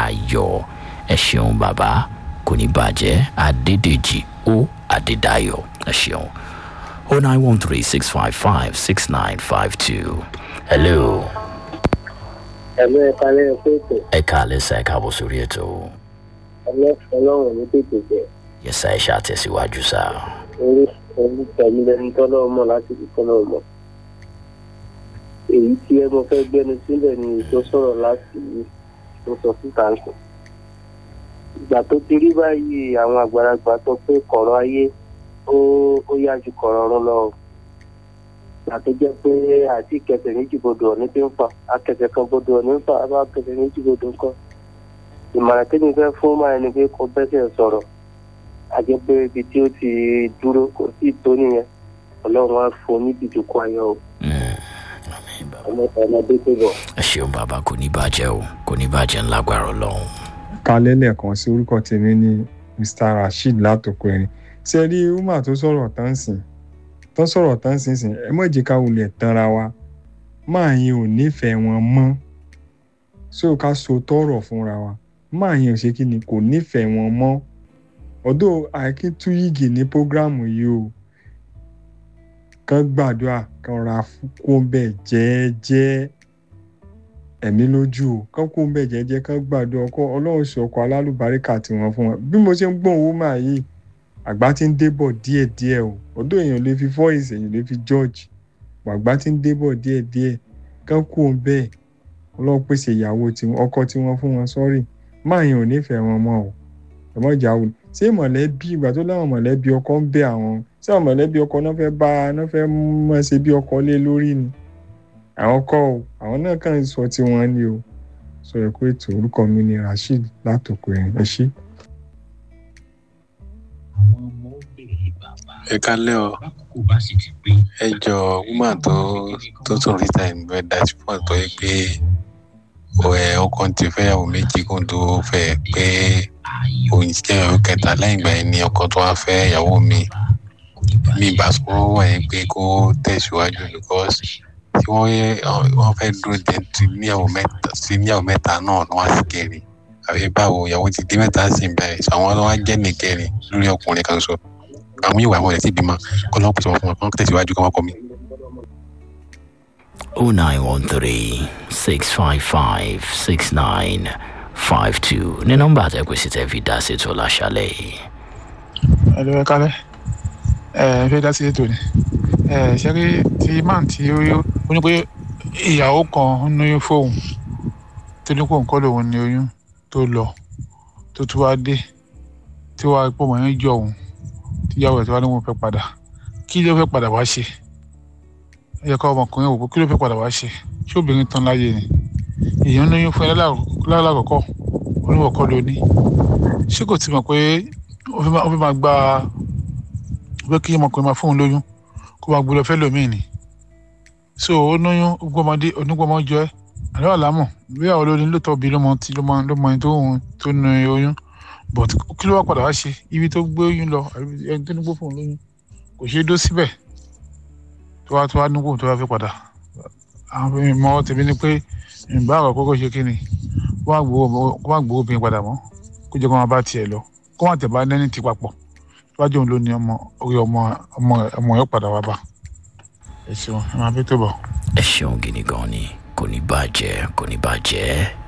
ayọ̀ ẹ ṣeun bàbá kò ní bàjẹ́ adédèjì ó adédayọ̀ ẹ ṣeun o nine one three six five five six nine five two hello ẹ̀mí ẹ̀ka lẹ́yìn pé ètò ẹ káàlẹ́ sá ẹ káàbọ̀ sórí ètò ẹlẹ́fẹ̀ẹ́ ọlọ́run ní tètè jẹ́ yẹsà ẹ ṣàtẹ̀síwájú sá orí orí tẹ̀mí lẹ́nu tọ́lọ́ mọ̀ láti fi tọ́lọ́ mọ̀. èyí tí ẹ mọ fẹ́ gbẹ́nu sílẹ̀ ni tó sọ̀rọ̀ láti tó sọ síta ń sọ. ìgbà tó ti rí báyìí àwọn àgbàlagbà sọ pé kọ̀rọ̀ ayé ó ó yá ju kọ̀rọ̀ ọ̀run lọ. ìgbà tó jẹ́ pé àti kẹsẹ̀ méjì bodò ọ̀ní tí ń fà akẹsẹ̀ kan bodò ọ̀ní ń fà á bá kẹsẹ̀ méjì bodò ń kọ́. ìmọ̀ràn tí mi fẹ́ fún máa ní pé kó bẹ́sẹ̀ sọ̀rọ̀ àjẹ́ pé ibi tí ó ti dúró kò sí tó nìyẹn ọlọ́run á fún níbi ìdókò ayọ̀ o ọmọ ọmọdé tó bọ̀. ẹ ṣeun bàbá kò ní bàjẹ́ o kò ní bàjẹ́ ńlágbára ọlọ́run. kalẹ́ lẹ́ẹ̀kan sí orúkọ tèmi ní mr rasheed látòkò ẹ̀rín ṣe rí umar tó sọ̀rọ̀ tán sìn tó sọ̀rọ̀ tán sìn sìn ẹ mọ̀ jẹ́ ká wulẹ̀ tanra wa máa yín ò nífẹ̀ẹ́ wọn mọ́ so ká so tọrọ fúnra wa máa yín ò ṣe kí ni kò nífẹ̀ẹ́ wọn mọ́ ọ̀dọ̀ àìkítúyìgì ní prógrámù yìí o kán gbàdúrà kán ra kó bẹ́ẹ̀ jẹ́ẹ́jẹ́ ẹ̀mí lójú o kán kó bẹ́ẹ̀ jẹ́ẹ́jẹ́ kán gbàdúrà ọkọ ọlọ́run ṣe ọkọ̀ alálùbáríkà tí wọ́n fún wọn bí mo ṣe ń gbọ́n owó máa yìí àgbà ti ń débọ̀ díẹ̀díẹ̀ o ọ̀dọ̀ èèyàn lè fi voice èèyàn lè fi judge àgbà ti ń débọ̀ díẹ̀díẹ̀ kán kó bẹ́ẹ̀ ọlọ́run pèsè ìyàwó tiwọn ọkọ tí wọ́n fún wọn sọ́rí máa yẹn ò nífẹ̀ẹ́ wọn mọ́ o ẹ̀mọ́ ìjà wò ṣé mọ̀lẹ́bí ìgbà tó láwọn mọ̀lẹ́bí ọkọ ń bẹ àwọn ṣé àwọn mọ̀lẹ́bí ọkọ náà fẹ́ bá náà fẹ́ mọ̀ ṣe bí ọkọ lé lórí ni àwọn kọ́ o àwọn náà kàn ń sọ tiwọn ni o sọ ẹ pé ètò orúkọ mi ni rasheed látòkò ẹ̀yìn ẹ ṣí. ẹ kálẹ́ o ẹ jọ woman tó tó tún rí time bẹ́ẹ̀ dashboard tó yẹ pé ẹ ọkọ ti fẹ́yàwó méjì kó tó fẹ́ pé òun jẹ́ ìyàwó kẹta lẹ́yìn ìgbà yẹn ni ọkọ tó wá fẹ́ ìyàwó mi mi bá sọ wà yẹn pé kó tẹ̀síwájú because tí wọ́n yẹ wọ́n fẹ́ dúró dé ti níyàwó mẹ́ta sí níyàwó mẹ́ta náà ni wọ́n á sì kẹrin àbí báwo ìyàwó ti dé mẹ́ta sí ń bẹ̀rẹ̀ sọ àwọn tó wá jẹ́ nìkẹrin lórí ọkùnrin kan sọ àwọn ìwà àwọn ẹ̀ sì bímọ kọ́ lọ́wọ́ pèsè wọn fún wọn kọ́ tẹ̀síwájú kọ́ wọn kọ́ mi. 0913 655 6952 ní nọ́mbà àtẹ̀kùsí tẹ́ fi dá sí ètò láṣálẹ̀ yìí. ẹ lọ ẹ kálẹ ẹ ẹ fẹ́ dá sí ètò ni ẹ ṣe rí ti man tí ó ó ní pé ìyàwó kan ń lóyún fóun tó ní kó nǹkan lòun ní oyún tó lọ tó tún wá dé tí wàá pọ̀ mọ́ yẹn jọ òun tíyàwó ẹ̀ tí wàá ní wọn fẹ́ padà kí ló fẹ́ padà wá ṣe ẹ yẹ ká ọmọkùnrin wò pé kí ló fẹ́ padà wá ṣe ṣé obìnrin tán láyé ni èèyàn ń lóyún fún ẹ lálàkọ́kọ́ oníwọ̀kọ́ ló ní ṣé kò tí mọ̀ pé ó fẹ́ máa gba pé kí ọmọkùnrin máa fóun lóyún kó máa gbé lọ fẹ́ lómìn ni so ó lóyún gbọmọdé onígbọmọjọ ẹ àlọ́ àlámọ̀ bí àwọn olórin ló tọ́ bí ló mọ tí ló mọ ló mọ ẹni tó ń tó nu oyún but kí ló wá padà wá ṣe ibi tó gbé oyún lọ ẹni tó ní gbó fóun lóyún kò ṣeé dó síbẹ̀ tó wá tó wá nígbò tó wá fẹ́ padà àwọn ìmọ̀ tèmi ni pé ìgbà àrò kókó ṣe kí ni kó má gbowó obìnrin padà mọ́ kó jẹ́ kó má bá tiẹ̀ lọ kó má tẹ̀ bá nẹ́ni ti papọ̀ wájú òun ló ní ọmọ orí ọmọ ọmọ ọmọ yóò padà wá bá ẹ ṣeun ẹ máa bí tó bọ̀. ẹ ṣeun gidi gan ni kò ní bàjẹ́ kò ní bàjẹ́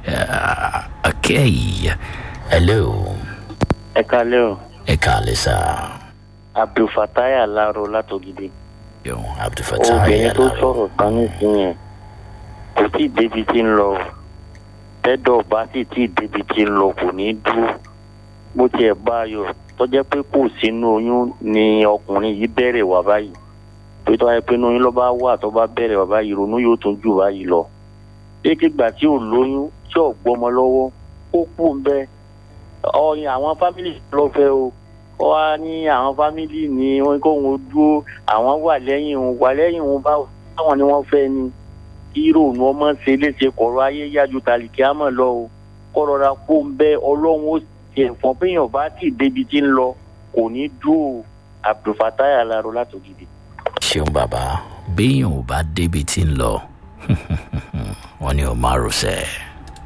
akẹ́yì hello ẹ kálẹ́ o ẹ káàlẹ́ sá abdulfatai alaro látògidì yòó abdulfatah obìnrin tó yàrá sọ̀rọ̀ tán nísìnyẹn kò tí ì débi tí ń lọ tẹ́dọ̀ bá sì tí ì débi tí ń lọ kò ní dúró bó tiẹ̀ bá a yọ tọ́jẹ́ pé kò sínú oyún ni ọkùnrin yìí bẹ̀rẹ̀ wá báyìí pé tọ́wá pé inú oyún ló bá wà tó bá bẹ̀rẹ̀ wá báyìí ronú yóò tún jù báyìí lọ kéèkégbà tí ò lóyún tí ò gbọ́mọ lọ́wọ́ ó kú ń bẹ́ ọyìn àwọn fámìlì lọ fẹ́ o ó wá ní àwọn fámìlì ní wọn kóhun dúró àwọn wà lẹ́yìn òun wà lẹ́yìn òun báwo táwọn ni wọ́n fẹ́ ni ìrònú ọmọ ṣe léṣe kọ̀rọ̀ ayé yájú tàlìkí àmọ́ lọ o kọ́rọ̀ra kó ń bẹ́ ọlọ́run ó ti ẹ̀fọn péyàn bá tì débi tí ń lọ kò ní dúró abdulfatai alaro látògidì. ṣeun bàbá béèyàn ò bá débi tí ń lọ wọn ni ò máa rọṣẹ.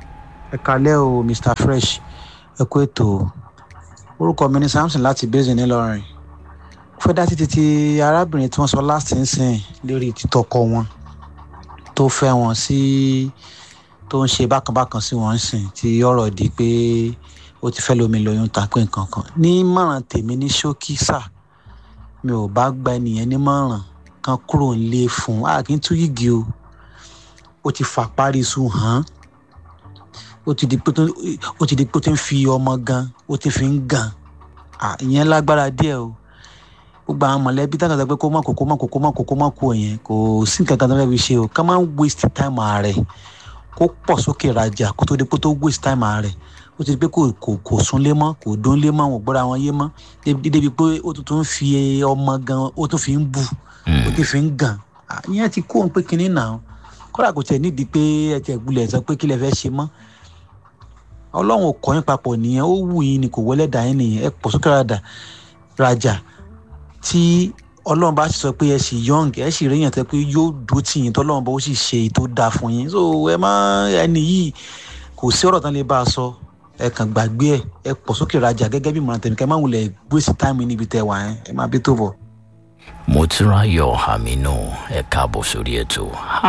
ẹ kalẹ́ o mr fresh ẹ kú ètò orúkọ mi ní samson láti basin ńìlọrin fẹ́ dá títí ti arábìnrin tí wọ́n sọ last nsìn lérí títọ́kọ wọn tó fẹ́ wọn sí tó ń ṣe bákanbákan sí wọn sìn tí ọ̀rọ̀ di pé ó ti fẹ́ lómi lóyún takpé nǹkan kan ní mọ̀ràn tèmi ní ṣókí sà mi ò bá gba ẹnìyẹn ní mọ̀ràn kan kúrò nílé fún un àkí ń tú yìgì o ó ti fà parí sùn hàn ó ti di pé ó ti di pé ó ti ń fi ọmọ gan ó ti fi ń gan ìyẹn lágbára díẹ̀ o gbogbo àwọn mọ̀lẹ́bí tá a sọ pé kó má kó kó má kó kó má kó kó má kó yẹn kò sí nǹkan kan tó fẹ́ fi ṣe o ká má waste time ààrẹ kó pọ̀ sókè rajà kó tó di pé tó waste time ààrẹ ó ti di pé kò kò kò súnlé mọ́ kò dónlé mọ́ wọn gbọ́dọ̀ àwọn yé mọ́ débi pé ó tún fi ọmọ gan ó tún fi ń bù ó tún fi ń gàn ìyẹn ti kó òun pé kinní náà kódà kò tẹ̀ nídìí pé ẹ tẹ̀ gbulẹ̀ sọ pé kí lẹ fẹ́ ṣe mọ́ ọlọ́run ò kọ́ yín papọ̀ nìyẹn ó wù yín ni kò wọlé dà yín nìyẹn ẹ pọ̀ sókè rajà rajà tí ọlọ́run bá sì sọ pé ẹ sì young ẹ sì ríyàn tẹ pé yóò dúró tì yín tọ́lọ́run bá ó sì ṣe èyí tó dáa fún yín so ẹ má ẹni yìí kò sí ọ̀rọ̀ tán lè bá a sọ ẹ kàn gbàgbé ẹ ẹ pọ̀ sókè rajà gẹ́gẹ́ bí ìmọ̀ràn tẹ̀mí kẹ́ máa wulẹ̀ gbèsè táìmù níbi tẹ̀ wá ẹ má bí tó bọ̀. mo ti ráyọ̀ àmínú ẹ káàbọ̀ sórí ètò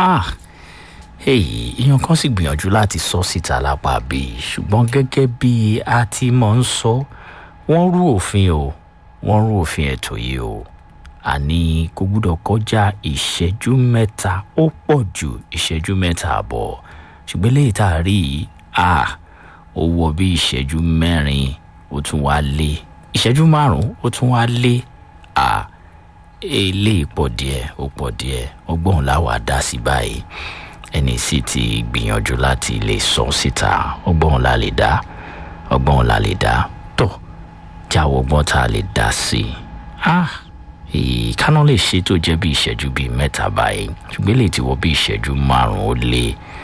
èyí èèyàn kan sì gbìyànjú láti sọ síta lápá bíi ṣùgbọ́n gẹ́gẹ́ bí a ti mọ̀ ń sọ wọ́n rú òfin o wọ́n rú òfin ètò yìí o àní kò gbúdọ̀ kọjá ìṣẹ́jú mẹ́ta ó pọ̀ ju ìṣẹ́jú mẹ́ta àbọ̀ ṣùgbọ́n léyìí tá a rí yìí a ó wọ bí ìṣẹ́jú mẹ́rin ó tún wá lé ìṣẹ́jú márùn-ún ó tún wá lé a eléyìí pọ̀ díẹ̀ ó pọ̀ díẹ̀ ọgbọ́n làwọn dá sí báyìí ẹni sì ti gbìyànjú láti lè sọ síta ọgbọ́n la lè dá ọgbọ́n la lè dá tó jáwọ́ ọgbọ́n tá a lè dá sí i ìkànnà lè ṣe tó jẹ́ bí ìṣẹ́jú bíi mẹ́ta báyìí ṣùgbọ́n lè ti wọ bí ìṣẹ́jú márùn-ún ó lé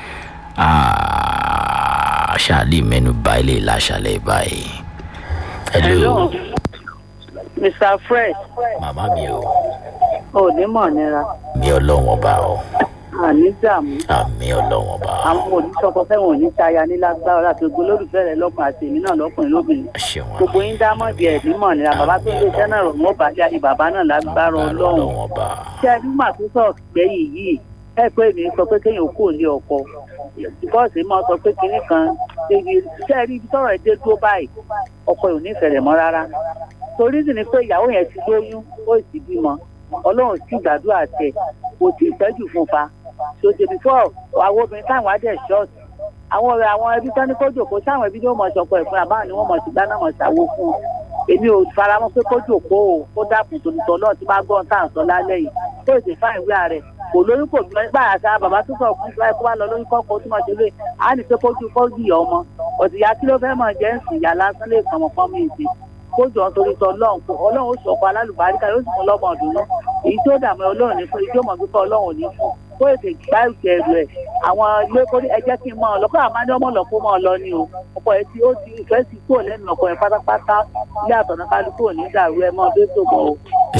ṣáàlì mẹ́nu bá ilé ìlàṣàlẹ̀ báyìí. hello mr fred. màmá mi o. ò ní mọ̀ nira. mi ọlọ́wọ́n ọba o àní dààmú. àmì ọlọ́wọ́n bá. àwọn oníṣọkọ fẹ́ràn òní táya ní lágbára láti gbogbo olólùfẹ́ rẹ lọ́kùnrin àti èmi náà lọ́kùnrin lóbìnrin. gbogbo yín dá mọ́ọ̀dì ẹ̀ nímọ̀ ní bàbá tó ń lé iṣẹ́ náà rọ̀ mọ́ bàjẹ́ àti bàbá náà lágbára ọlọ́run. ṣé ẹni mà tó sọ gbẹ̀yìn yìí ẹ pé mi sọ pé kéèyàn kò ní ọkọ bọ́ọ̀sì máa sọ pé kinní kan ṣé ẹni ibi tọrọ ẹ dé dúró báyìí ọkọ ò ní ìfẹ̀rẹ̀ mọ́ rárá torí sì ni pé ìyàwó yẹn ti lóyún ó sì bímọ ọlọ́run sì gbàdúrà tẹ kò tí ì tẹ́jú fún fa so the before àwọn obìnrin táwọn adé ṣọ́ọ̀tì àwọn ọ̀rẹ́ àwọn ẹbí tán ní kó jòkó sáwọn ẹbí ni wọ́n mọ̀ ṣọkọ ẹ̀ fún àbáwọn ni wọ́n mọ̀ sí dáná mọ̀ ṣàwó fún un èmi ò faramọ́ pé kó jòkó o kó dàpọ̀ tòlùtọ̀ náà tí bá gbọ́n tá à ń sọ lálẹ́ yìí tó èdè fáìn wíwá rẹ̀ kò lóyún kò bímọ nígbà àṣà bàbá tó sọ fún ìfúráì kó wá lọ lóyún kọ́kọ́ tó mọ̀ ṣe lé á ní pé kójú kó yìí ọmọ ọ̀dìyà kí ló fẹ́ mọ̀ jẹ́ ń sìn ìyá lásán lè kàn mọ́ fọ́n mi ìsìn kójọ nítorí tọ ọlọ́run kó ọlọ́run ó sọ̀kọ alálùbáríkà yóò sì fún lọ́mọ ọdún náà èyí tó dààmú ọlọ́run ní fún ìjọ mọ̀ gbígbọ́ ọlọ́run ní fún kó ètè gbá ìjẹ̀rù ẹ̀ àwọn ilé kó ní ẹjẹ́ kí n mọ̀ ọ́ lọ́kọ́ àmọ́ ní ọmọ lọ́kọ́ mọ́ ọ lọ ni o ọkọ̀ ẹ̀ tí ó ti ìfẹ́ sí kúrò lẹ́nu ọkọ̀ ẹ̀ pátápátá ilé àtọ̀nà kálukú ò ní dàrú ẹ mọ́ bẹ́ẹ̀ tó bọ̀ o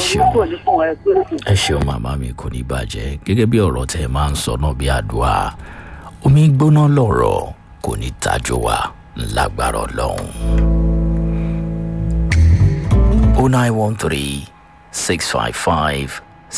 ẹ ṣeun màmá mi kò ní bàjẹ́ gẹ́gẹ́ bí ọ̀rọ̀ tẹ́ ẹ máa ń sọ náà bí àdúrà omi gbóná lọ̀rọ̀ kò ní tajú wa lágbára ọlọ́run. 0913 655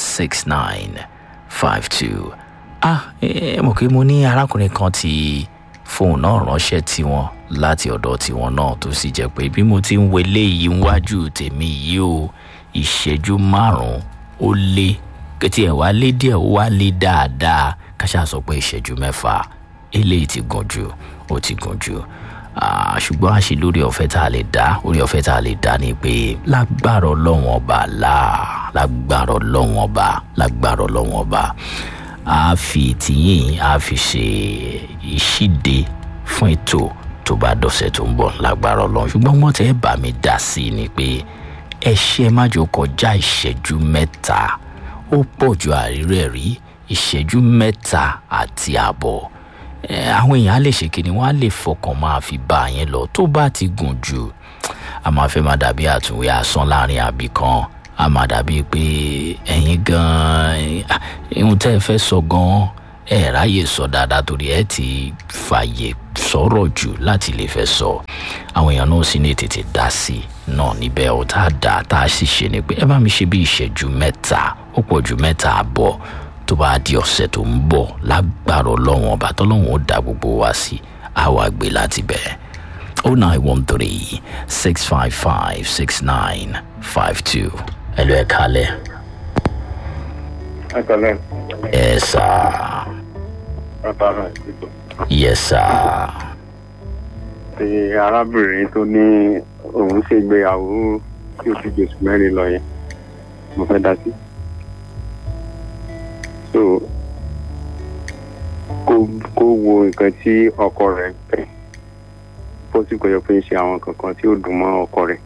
6952. ah ẹ mọ̀ pé mo ní arákùnrin kan tí fóònù náà ránṣẹ́ tiwọn láti ọ̀dọ̀ tiwọn náà tó sì jẹ́ pé bí mo ti ń wọlé yìí níwájú tèmi yìí o ìṣẹ́jú márùn-ún ó lé kẹtì ẹ̀ wá lé díẹ̀ ó wá lé dáadáa káṣá sọ pé ìṣẹ́jú mẹ́fà eléyìí ti gùn jù ó ti gùn jù ṣùgbọ́n àṣì lórí ọ̀fẹ́ tá a lè dá orí ọ̀fẹ́ tá a lè dá ni pé lágbára ọlọ́wọ́n ọba láà lágbára ọlọ́wọ́n ọba lágbára ọlọ́wọ́n ọba a fi tìyìn a fi ṣe ìṣíde fún ètò tó bá dọ̀sẹ̀ tó ń bọ̀ lágbára ọlọ́run ṣùgbọ́n wọ́n tẹ́ bá mi dá sí i ni pé ẹ ṣe má jò kọjá ìṣẹ́jú mẹ́ta ó pọ̀ ju àrírẹ̀ rí ìṣẹ́jú mẹ́ta àti àbọ̀ àwọn èèyàn á lè ṣe kíni wọ́n á lè fọkàn máa fi bá a yẹn lọ tó bá ti gùn jù a máa fẹ́ máa dàbí àtúnwé asán láàrin àbí kan a máa dàbí pé ẹ̀yin gan-an ihun tẹ́ ẹ fẹ́ sọ gan-an ẹ ráyè sọ dáadáa torí ẹ ti fààyè sọ̀rọ̀ jù láti lè fẹ́ sọ àwọn èèyàn náà sì ní tètè dá sí náà níbẹ̀ ó tá a dá tá a sì ṣe ni pé ẹ bá mi ṣe bí ìṣẹ́jú mẹ́ta ó pọ̀ ju mẹ́ta àbọ̀ tó bá di ọ̀sẹ̀ tó ń bọ̀ lágbára ọlọ́run ọba tọ́lọ́run ó dá gbogbo wa sí àwa gbé láti bẹ̀ oh nine one three six five five six nine five two ẹ lọ ẹ kalẹ̀ ẹ kọlẹ ẹ sá bàbá rẹ síbò yẹ sá ti arábìnrin tó ní òun ṣègbéyàwó tí ó ti gbèsè mẹ́rin lọ yẹn mo fẹ́ dá sí. so kó kó wo nǹkan tí ọkọ rẹ̀ fẹ́ bó sì kọjọ pé ń ṣe àwọn kankan tí ó dùn mọ́ ọkọ rẹ̀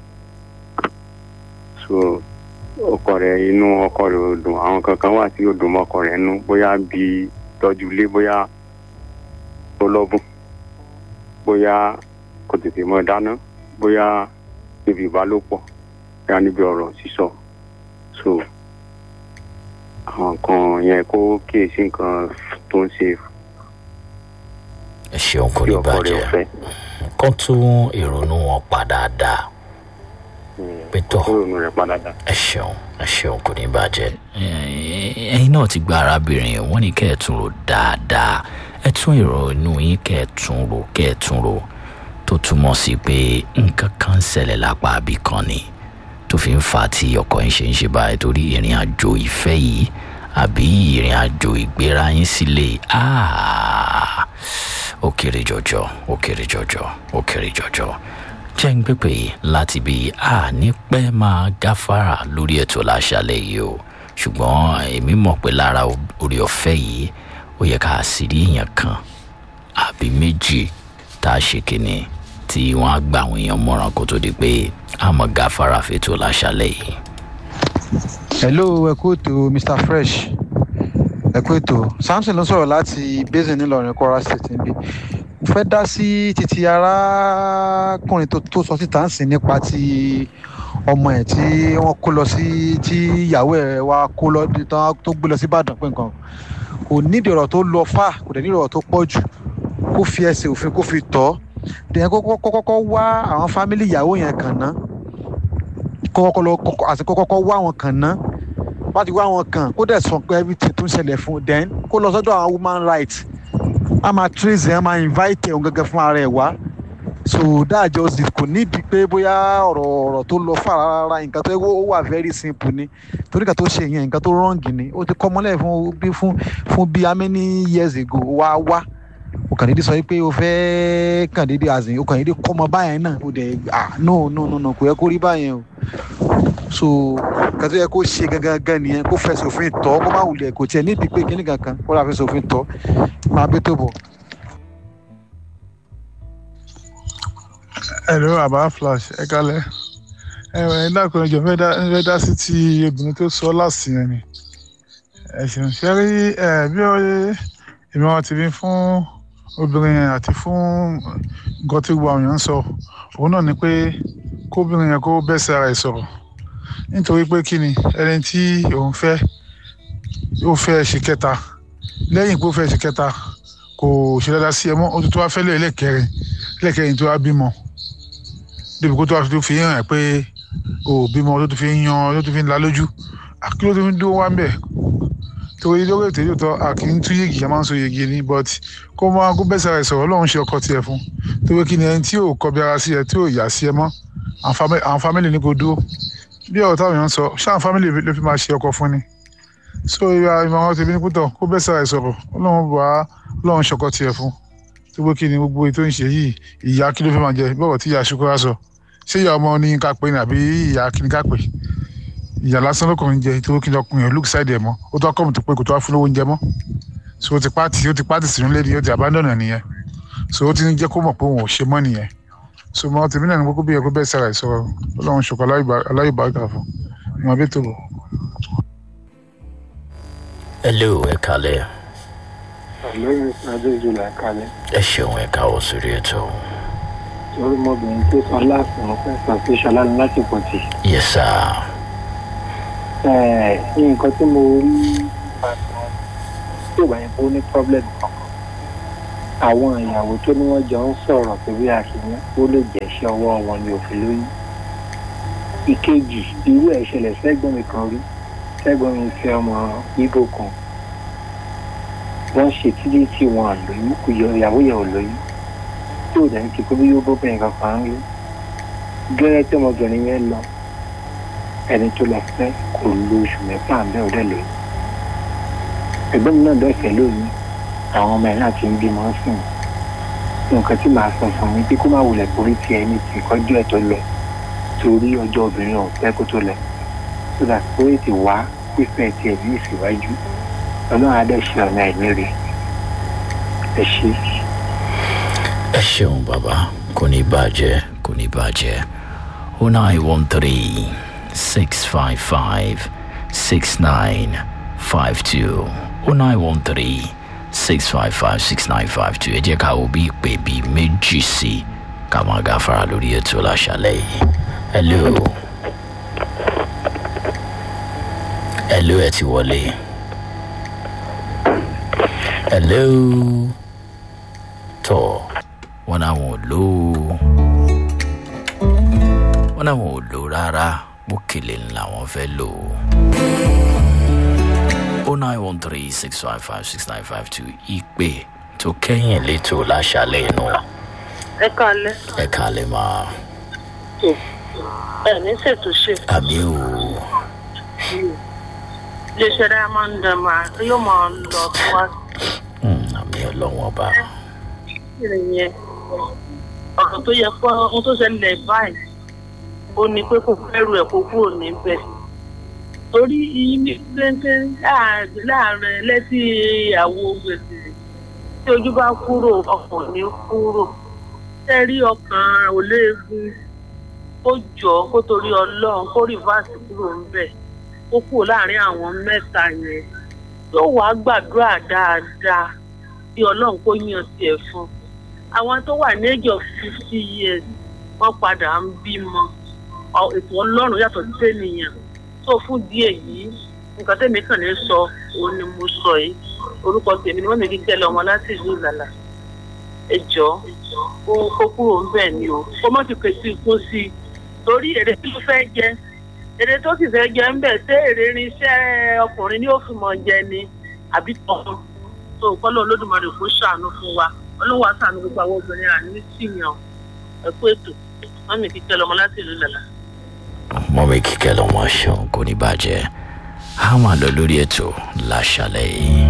so ọkọ rẹ̀ inú ọkọ rẹ̀ ò dùn àwọn kankan wà tí ó dùn mọ́ ọkọ rẹ̀ nú bóyá bíi tọ́jú ilé bóyá ó lọ́bùn bóyá kò tètè mọ dáná bóyá níbi ìbálòpọ̀ bóyá níbi ọ̀rọ̀ sísọ so àwọn nǹkan yẹn kó kíyèsí nǹkan tó ń ṣe ẹ ṣeun kò tí ní ọkọ rẹ̀ ò bàjẹ́ fẹ́ kán tún ìrònú wọn pa dáadáa pétọ́ kó ronú rẹ̀ padà dá. ẹ ṣeun ẹ ṣeun kò ní bàjẹ́ Ẹ- ẹyin náà ti gba arábìnrin wọn ní kẹ́ ẹ tún rò dáadáa ẹ tún ìrònú yín kẹ́ ẹ tún rò kẹ́ ẹ tún rò tó túmọ̀ sí pé nǹkan kan ń ṣẹlẹ̀ lápá àbí kan ni tó fi ń fa tí ọkọ yín ṣe ń ṣe báyìí torí ìrìn àjò ìfẹ́ yìí àbí ìrìn àjò ìgbéra yín sílé ah, ó kéré jọjọ ó kéré jọjọ ó kéré jọjọ jẹ́ ń pépè láti bí a ní pẹ́ máa gáfárà lórí ètò láṣálẹ̀ yìí o ṣùgbọ́n èmi mọ̀ pé lára orí ọ̀fẹ́ yìí ó yẹ ká sì rí èèyàn kan àbí méjì tá a ṣe kínní tí wọ́n á gba àwọn èèyàn mọ̀ràn kó tó di pé a mọ̀ gáfárà fètò láṣálẹ̀ yìí. hello ẹ kú ètò mr fresh ẹ kú ètò samson ló sọ̀rọ̀ láti basin nílọrin kwara state níbí mo fẹ́ dá sí títí arákùnrin tó tó sọ síta ń sìn nípa ti ọmọ ẹ̀ tí wọ́n kó lọ sí tí ìyàwó ẹ̀ wá kó lọ tán tó gbé lọ sí ìbàdàn pé nǹkan kò nídìí ọ̀rọ̀ tó lọ fà kò dẹ̀ nídìí ọ̀rọ̀ tó pọ̀ jù kó fi ẹsẹ̀ òfin kó fi tọ́ dẹ̀ kọ́kọ́ kọ́kọ́ wá àwọn fámìlì ìyàwó yẹn kàn ná kọ́kọ́ lọ kọ́kọ́ àti kọ́kọ́ wá wọn kàn ná bá ti wá wọn kàn kó dẹ̀ sọ pé everything tó ń ṣẹlẹ̀ fún un then kó lọ sọ́dọ̀ àwọn woman rights a máa trace ẹ̀ a máa invite ẹ̀ òun gẹ́gẹ́ fún ara ẹ̀ wá so that just it kò nídìí pé bóyá ọ̀rọ̀ ọ̀rọ̀ tó lọ fà rárá nǹkan tó ó wà very simple ni torí nǹkan tó ṣe yẹn nǹkan tó wrong ni ó ti kọ́ mọ́lẹ̀ fún bí fún fún bí how many years ago wá wá o kàn déédéé sọ pé o fẹ́ kàn déédéé azìn o kàn déédéé kọ́ ọmọ báyẹn náà o dẹ̀ ah no no no no kò yẹ kó rí báyẹn o so nǹkan tó yẹ kó ṣe gangan gan nìyẹn kó fẹsẹ̀ òfin tọ́ kó má wulẹ̀ kò tiẹ̀ nídìí pé kíní kankan kó rà fẹsẹ̀ òfin tọ́ máa bẹ́ tó bọ̀. ẹ̀rọ àbá flash ẹ kalẹ̀ ẹ̀rọ ẹ̀ dákun ẹjọ́ fẹ́ dá fẹ́ dá sí ti obìnrin tó sọ láàsì yẹn ni ẹ ṣeun ṣe rí ẹ bí ó èmi wọn ti rí fún obìnrin yẹn àti fún nǹkan tí gbogbo àwọn èèyàn ń sọ òun náà ni pé kóbìnrin yẹn kó bẹ́ẹ̀ sí ara ẹ̀ sọ̀rọ̀ nítorí pé kí ni ẹni tí òun fẹ́ ó fẹ́ ṣe kẹta lẹ́yìn pé ó fẹ́ ṣe kẹta kò ṣe dáadáa sí ẹ mọ́ ó tún tó wá fẹ́ lé ẹlẹ́kẹrin ẹlẹ́kẹrin tó wá bímọ débi kó tó wá tó fi hàn ẹ́ pé o ò bímọ tó tó fi ń yan tó tó fi ń la lójú kí ló tó fi ń dúró wá ń bẹ̀ torí lórí ètò yóò tọ́ a kì í tún yéegi a máa ń so yéegi ni but kó máa kó bẹ́sẹ̀ rẹ̀ sọ̀rọ̀ ọlọ́run ṣe ọkọ tiẹ̀ fún torí kí ni ẹni tí ò kọbi ara sí ẹ tí ò yà sí ẹ mọ́ àwọn fámìlì ní kò dúró bí ọ̀rọ̀ táwọn èèyàn ń sọ ṣé àwọn fámìlì ló fi máa ṣe ọkọ fún ni so ìwà ìmọ̀ràn tèmi ní pútọ̀ kó bẹ́sẹ̀ rẹ̀ sọ̀rọ̀ ọlọ́run bá ọlọ́run ṣọkọ tiẹ̀ fún tó kí ni gbogbo ètò ń ṣe yìí ìyá kí ló fẹ́ máa jẹ bọ́ọ̀ tí ìyá ṣukura sọ ṣé ìyá ọmọ ní ká pé ní àbí ìyá kí ni ká pè ìyá lásán lọkùnrin jẹ tó kí ni ọkùnrin yẹn look side ẹ mọ ó tó akọ́mù tó pé kò tó wá fún lówó oúnjẹ mọ́ so ó ti pàtì ó ti pàtì sínú lé ní ó ti abandon ẹ nìyẹn so ó ti ń jẹ́ kó mọ̀ pé òun ò ṣe mọ́ nìyẹn so mọ tèmi náà ní kókó bí ẹ kó bẹ́ẹ̀ sára ẹ̀ sọ̀rọ̀ ọlọ́run ṣokò aláyùbáríkà fún ìmọ̀ bí tó bọ̀. hello ẹ kalẹ̀ lórí adéjú là kalẹ̀. ẹ ṣeun ẹ káwọ́ sórí ètò. torí ọmọbìnrin tó sọ láàfin mo fẹ́ sọ pé ṣọlá ní láti pọ̀ tì. yes sir. nǹkan tí mo rí tí ò bá yẹn kó ní problem kankan àwọn ìyàwó tó ní wọ́n jọ ń sọ̀rọ̀ pé bí àṣeyàn ó lè jẹ́ iṣẹ́ ọwọ́ wọn ni òfin lóyún ìkejì irú ẹ̀ ṣẹlẹ̀ sẹ́gbọ̀n mi kan rí sẹ́gbọ̀n mi fi ọmọ ibo kan wọ́n ṣe títí tí wọn lóyún kò yọ ìyàwó yẹn ò lóyún tí ò dẹ̀ ń ti kó bí yóò bóbìnrin kankan ń rí gẹ́rẹ́ tí ọmọbìnrin yẹn lọ ẹni tó lọ fẹ́ kò lo oṣù mẹ́fà bẹ́ẹ̀ ọdẹ lóyún ẹ̀gbọ́n mi náà dọ̀fẹ́ lóyún àwọn ọmọ ẹ̀ náà ti ń bímọ sí i nǹkan tí màá sọ fún mi pé kó má wulẹ̀ borí ti ẹni tí ìkọ́jú ẹ̀ tó lọ torí ọjọ́ obìnrin ọ̀fẹ́ kó tó lọ so that ó lè ti wá fífẹ́ tiẹ̀ ní ìsíwájú ọlọ́run á dẹ̀ ṣe ọ̀nà ẹ̀mí rẹ̀ ẹ ṣe. ẹ ṣeun bàbá kò ní bàjẹ́ kò ní bàjẹ́ o nine one three six five five six nine five two o nine one three six five five six nine five two ẹ jẹ́ ká wo bí ìpè bíi méjì sí ká máa gáfara lórí ètò láṣálẹ̀ yìí hello hello ẹ ti wọlé hello tọ wọn làwọn ò lò ó wọn làwọn ò lò rárá bókèlè làwọn fẹ́ lò ó nine one three six five five six nine five two ìpè tó kẹ́yìn létò láṣálẹ̀ inú ẹ kalẹ ẹ kálẹ̀ máa ẹ ní ṣètò ṣe àmì ò iléeṣẹ diamond dama yóò máa lọ wá àmì ọlọ́wọ́n ọba sí yẹn ọ̀rọ̀ tó yẹ kó ohun tó ṣẹlẹ̀ báyìí ó ní pé kò fẹ́rù ẹ̀ kó kúrò níbẹ̀ torí ìyí péńpé láàrin lẹ́sí àwo gbèsè tí ojú bá kúrò ọkàn ní kúrò tẹ́rí ọkàn ò léegun ó jọ kó torí ọlọ́run kó rìvásì kúrò ńbẹ̀ ó kúrò láàrin àwọn mẹ́ta yẹn yóò wá gbàdúrà dáadáa bí ọlọ́run kó yàn tiẹ̀ fún àwọn tó wà ní age of fifty years wọ́n padà ń bímọ ètò ọlọ́run yàtọ̀ sí ènìyàn tó fún díẹ̀ yìí nǹkan tẹ̀mí kàn ní sọ òun ni mo sọ yìí orúkọ tèmi ni wọ́n mi kí tẹ́lẹ̀ ọmọ láti ìlú ìlàlà ẹ jọ kó kó kúrò ń bẹ̀ ni o kó má ti pèsè ikú sí i torí èrè tí ló fẹ́ jẹ èrè tó sì fẹ́ jẹ ń bẹ̀ ṣé èrè irinṣẹ́ ọkùnrin ni ó fi mọ̀ jẹ ni àbí tọ́kùn tó kọ́lọ́ olódùmarè kó ṣàánú fún wa ọlọ́wọ́ àṣàánú gbogbo àwọn obìnrin àní síyàn ẹ̀kú ètò wọ́n mi kí tẹ́lẹ̀ ọmọ láti ìlú ìlàlà. mọ́mí kíkẹ́ lọ́mọ ṣeun kò ní bàjẹ́ a máa lọ lórí ètò láṣálẹ̀ yìí.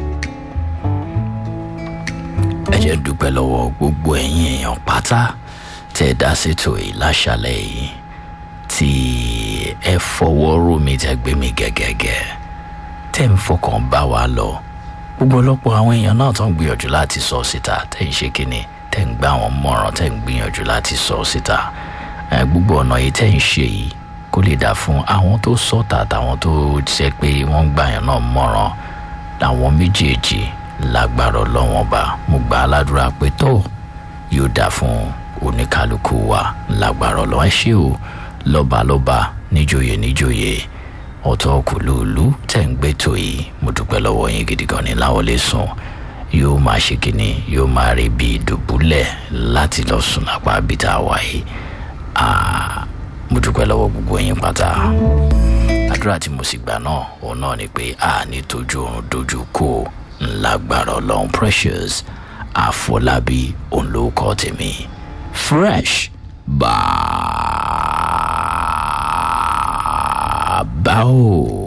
ẹ jẹ́ dúpẹ́ lọ́wọ́ gbogbo ẹ̀yin èèyàn pátá tẹ́ ẹ dá sétò yìí láṣálẹ̀ yìí tí ẹ fọwọ́ rò mí tẹ́ gbé mi gẹ́gẹ́gẹ́ tẹ́ ń fọkàn bá wa lọ gbogbo ọlọ́pọ̀ àwọn èèyàn náà tó ń gbìyànjú láti sọ síta tẹ́ ń ṣe kínní tẹ́ ń gbá àwọn mọ̀ràn tẹ́ ń gbìyànjú láti sọ síta gbogbo ọ̀nà yìí tẹ́ ń ṣe yìí kó lè dà fún àwọn tó sọ̀tà àtàwọn tó jẹ́ pé wọ́n ń gbàyàn náà mọ̀ràn làwọn méjèèjì lágbára ọlọ́wọ́n bá mo gbà á ládùúrà pé tó yóò dà fún oníkálukú wa lágbára ọlọ́wọ́n ṣé o lọ́balọ́ba níjòyè níjòyè ọ̀tọ̀ kùlùlù tẹ̀ ń gbé tó yìí mo dúpẹ́ lọ́wọ́ yín gidi gan ni láwọlé sùn yóò máa ṣe kínní yóò máa rí bí ìdùbúlẹ̀ láti lọ sùn lápá bíta wáyé mo dúpẹ́ lọ́wọ́ gbogbo yín pátá àdúrà tí mo sì gbà náà òun náà ni pé a ní tójú oorun dojú kó ńlágbára ọlọ́run precious àfọlábí òun ló kọ́ tèmi fresh bàbá o.